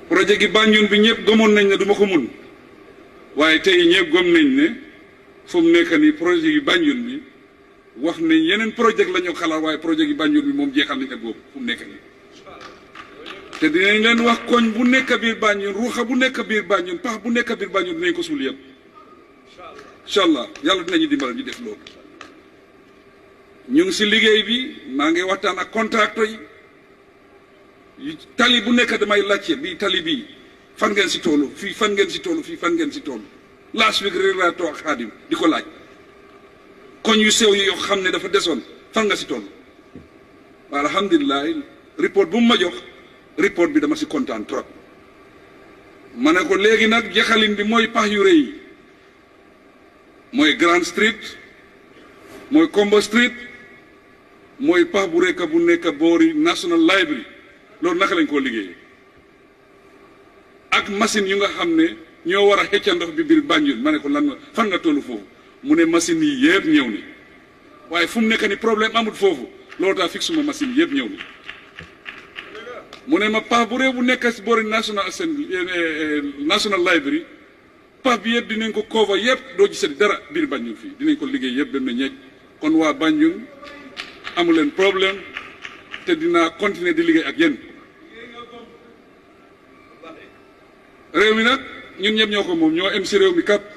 projet gi Banjul bi ñëpp gëmoon nañ ne du ma ko mun waaye tey ñëpp gëm nañ ne fu mu nekk nii projet gi Banjul bi wax nañ yeneen projet la ñu xalaat waaye projet gi Banjul bi moom jeexal nañ ko boobu fu mu nekk nii te dinañ leen wax koñ bu nekk biir Banjul ruuxa bu nekk biir Banjul pax bu nekk biir Banjul dinañ ko suul yëpp incha allah yàlla dinañu dimbal ñu def loolu ñu ngi si liggéey bi maa ngi waxtaan ak contracteur yi tali bu nekk damay laajte bii tali bii fan ngeen si toolu fii fan ngeen si toolu fii fan ngeen si toolu last week rek laa toog xaadim di ko laaj koñ yu sew yi yoo xam ne dafa desoon fan nga si toolu waaw alhamdulilah report bu mu ma jox report bi dama si kontaan trop ma ne ko léegi nag jeexalin bi mooy pax yu rëy yi mooy Grand Street mooy Combo Street mooy pax bu rekk bu nekk boori National Library loolu naka lañ koo liggéeyee ak machine yu nga xam ne ñoo war a xëcca ndox bi biir Banjul ma ne ko lan fan nga tollu foofu mu ne machine yi yëpp ñëw ni waaye fu mu nekk ni problème amut foofu loolu tax fixe suma machine yëpp ñëw ni mu ne ma pax bu réew bu nekk si boori National Assembly National Library pax bi yëpp dinañ ko cover yëpp doo gisati dara biir Banjul fii dinañ ko liggéey yëpp dem na ñeej kon waa Banjul amu leen problème te dinaa continuer di liggéey ak yéen réew mi nag ñun ñëpp ñoo ko moom ñoo em si réew mi kap